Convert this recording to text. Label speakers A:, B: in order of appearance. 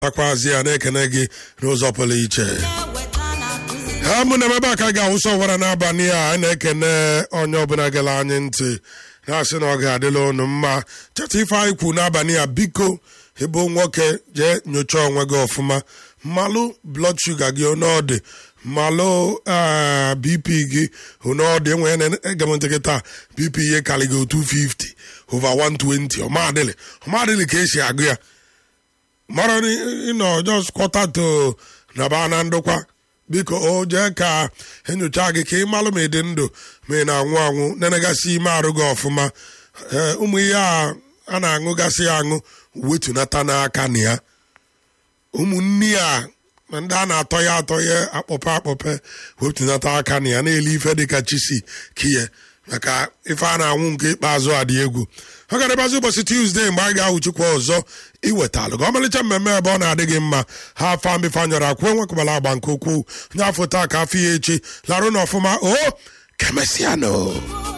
A: akwazi ya na-ekene gị n'ụzọ pụrụ iche ha mụ na ebe a ka ga-awụsa ọwara n'abalị a anyị na-ekene onye ọbụla gere anyị ntị na-asị na ọ ga-adịla unu mma cheta ife anyị kwu n'abalị a biko ịbụ nwoke jee nyochaa onwe gị ọfụma mmalụ blọd shuga gị ọnọdị mmalụ bp gị ọnọdị enwere na-ege m ntị gị taa bp ihe karịgo 250 over 120 ọmadịlị ọmadịlị ka esi agụ ya mara ịnọ jos kwọta to na ba na ndụkwa biko o jee ka enyocha gị ka ị malụ ma ị dị ndụ ma ị na-anwụ anwụ nenegasị ime arụ gị ọfụma ụmụ ihe a a na-aṅụgasị ya aṅụ wetunata n'aka na ya ụmụnne ya ma ndị a na-atọ ya atọ ya akpọpe akpọpe wetunata aka na ya na-ele ife dịka chisi kiye maka ife a na-anwụ nke ikpeazụ a dị egwu ọ ga-adịbazi ụbọchị tuzdee mgbe anyị ga-ahụchikwa ọzọ iwetalụ gị ọmalịcha mmemme ebe ọ na-adị gị mma ha afọ mbifanyọrọ akwụ enwekwabala agba nke ukwuu onye afọ taa ka afọ ya echi larụ na ọfụma o kemesianụ